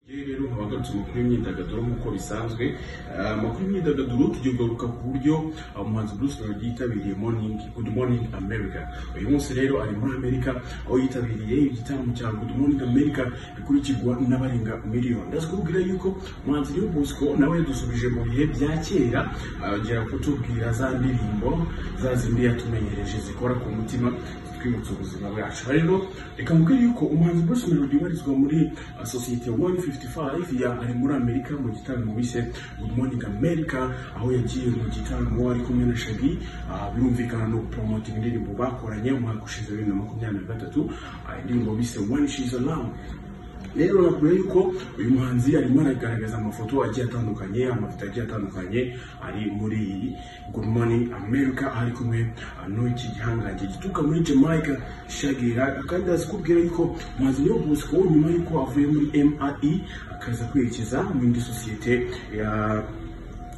rero mubagarutse amakuru y'imyidagaduro nk'uko bisanzwe amakuru y'imyidagaduro tugiye kugaruka ku buryo umuhanzi Bruce Melody yitabiriye morning good morning America uyu munsi rero ari muri Amerika aho yitabiriye igitaramo cya good morning America bikurikirwa n'abarenga miliyoni ndazikubwira yuko umuhanzi Leo Bosco nawe yadusubije mu bihe bya kera agera kutubwira za ndirimbo za zindi yatumenyereje zikora ku mutima twibutsa ubuzima bwacu rero reka mubwire yuko umuhanzi Bruce Melody ubarizwa muri uh, sosiyete 155 ya ari muri Amerika mu gitaramo bise Good Morning America aho yagiye mu gitaramo ari kumwe na Shaggy uh, birumvikana no promoting indirimbo bakoranye mu mwaka ushize 2023 uh, indirimbo bise When She's Alone rero nakubwira yuko uyu muhanzi arimo aragaragaza amafoto agiye atandukanye amafoto agiye atandukanye ari muri iyi Good Morning America aho ari kumwe ah, n'iki gihangange gituruka muri Jamaica shagira kandi azikubwira yuko umuhanzi Leo Bosco nyuma yuko avuye muri MRE akaza kwerekeza mu indi sosiyete ya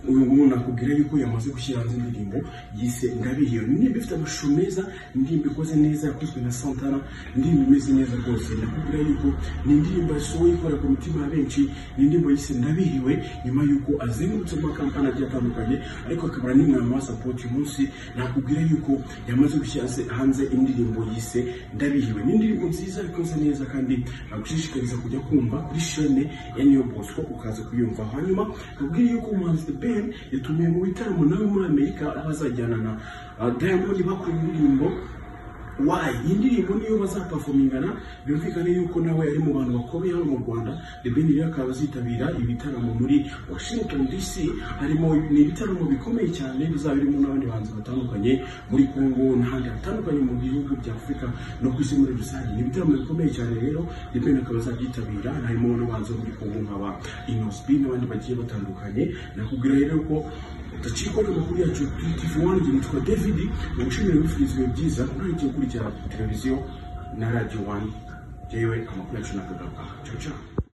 uyu nguyu nakubwira yuko yamaze gushyira hanze indirimbo yise Ndabihiwe ni indirimbo ifite amashusho meza indirimbo ikoze neza yakozwe na Santana indirimbo imeze neza rwose nakubwira yuko ni indirimbo yasohoye ikora ku mitima ya benshi ni indirimbo yise Ndabihiwe nyuma yuko azengurutse mu makampani agiye atandukanye ariko akabara n'umwanya wa support uyu munsi nakubwira yuko yamaze gushyira hanze indirimbo yise Ndabihiwe ni indirimbo nziza ikoze neza kandi nagushishikariza kujya kumva kuri chaîne ya New Bosco ukaza kuyumva hanyuma nakubwira yuko umuhanzi The Ben yatumiwe mu bitaramo nawe muri Amerika aho azajyana na uh, Diamond bakora indirimbo Why? Iyi ndirimbo niyo bazaperformingana birumvikane yuko nawe ari mu bantu bakomeye hano mu Rwanda The Ben rero akaba azitabira ibitaramo muri Washington DC harimo ni ibitaramo bikomeye cyane bizaba birimo n'abandi bahanzi batandukanye muri Congo n'ahandi hatandukanye mu bihugu bya Afurika no ku isi muri rusange ni ibitaramo bikomeye cyane rero The Ben akaba azabyitabira harimo n'abahanzi bo muri Congo nk'aba Inos B n'abandi bagiye batandukanye nakubwira rero ko udacikwa n'amakuru yacu kuri TV One igihe nitwa David ugushimira wifuriza ibihe byiza ntangiye ukurikirana televiziyo na Radio One yewe amakuru yacu nagagaruka ciao ciao